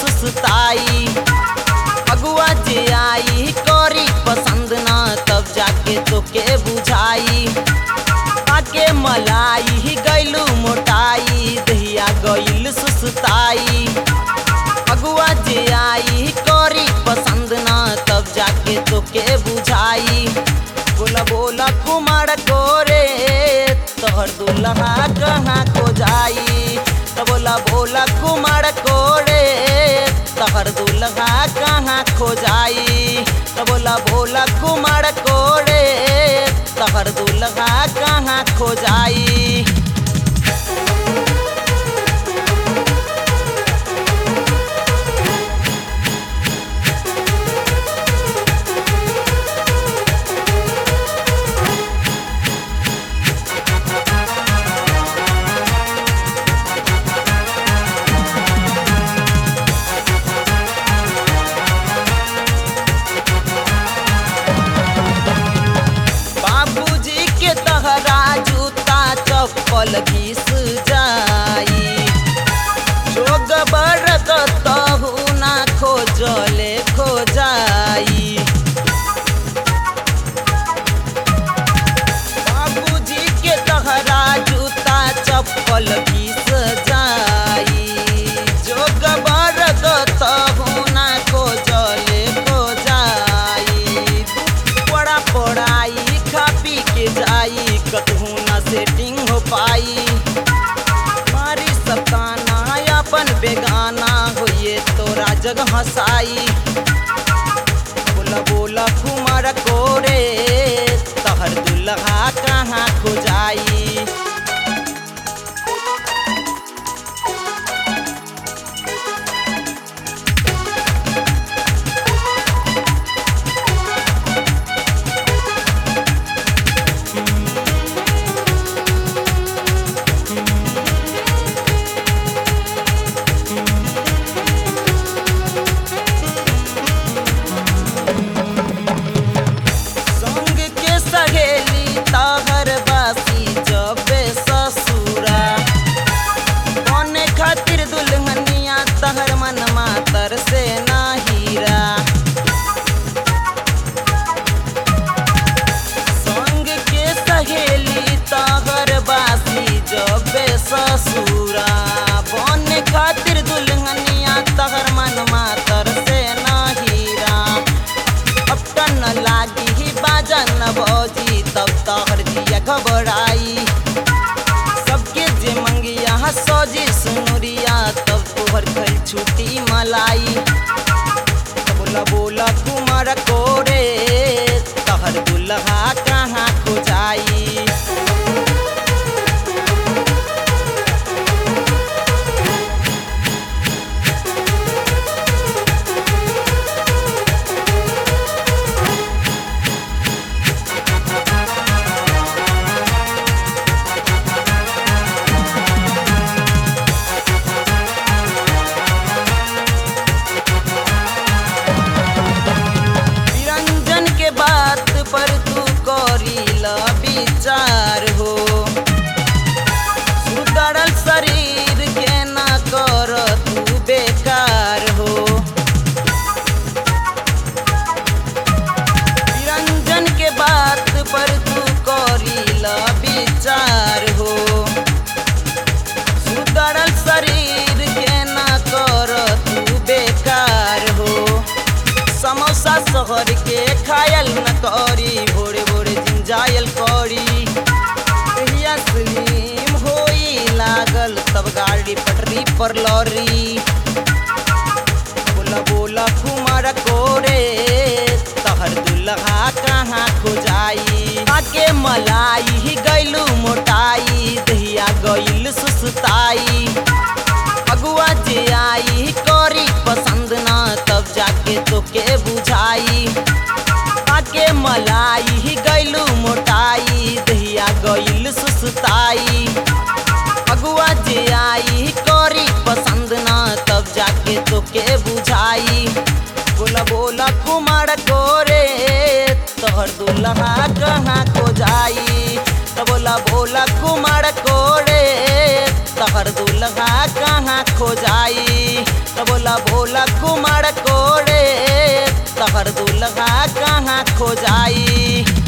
सुस्ताई अगुआ जे आई करी पसंद ना तब जाके तोके बुझाई आके मलाई गैलू मोटाई दहिया गैल सुस्ताई अगुआ जे आई करी पसंद ना तब जाके तोके बुझाई बोला बोला कुमार कोरे तोहर दुल्हा कहाँ को जाई तो बोला बोला कुमार कोरे तोहर दुल्हा कहाँ खो जाई तो बोला बोला कुमार कोरे तोहर दुल्हा कहाँ खो जाई बाबूजी के तहरा जूता चप्पल घिस जाई जोग बरक तहु ना खोजले खो जाई बाबूजी के तहरा जूता चप्पल घिस जाई जोग बरक तहु ना खोजले खो जाई बड़ा पढ़ाई खा पी के जाई कतहू ना सेटिंग हो पाई मारी सताना अपन बेगाना होइए तोरा जग हंसाई बोला बोला कुमार कोरे तहर दुल्हा कहाँ खो जाई संग के सहेली तहर बासी जबे ससुरा बने खातिर दुल्हनिया तहर मन मातर से ना हीरा संग के सहेली तहर बासी जबे ससुरा बने खातिर दुल्हनिया तहर मन मातर से ना हीरा अब टन लागी ही बाजन भौजी तब तोहर जिया घबराई सबके जे मंगिया सौजी सुनुरिया तब तोहर खल छुटी मलाई बोला बोला कुमार कोरे तोहर दुल्हा कहाँ खो जाई निरंजन के बात पर तू करी ल विचार हो सुधरल शरीर के ना कर तू बेकार हो निरंजन के बात पर तू करी ल विचार हो सुधरल शरीर के ना कर तू बेकार हो समोसा शहर के खायल न करी भोरे भोरे जिंजायल करी कहिया स्लिम होई लागल तब गाड़ी पटरी पर लौरी बोला बोला कुमार कोरे तहर दुल्हा कहाँ खो जाई आके मलाई गैलू मोटाई दहिया गैल सुस्ताई अगुआ जे आई करी पसंद ना तब जाके तोके बुझाई आके मलाई गैलू मोटाई दहिया गैल सुस्ताई अगुआ जे आई करी पसंद ना तब जाके तोके बुझाई बोला बोला कुमार कोरे तोहर दुल्हा कहाँ को जाई तो बोला बोला कुमार कोरे तोहर दुल्हा कहाँ खो जाई तो बोला भोला कुमार कोड़े तहर दुल्हा कहाँ खो जाई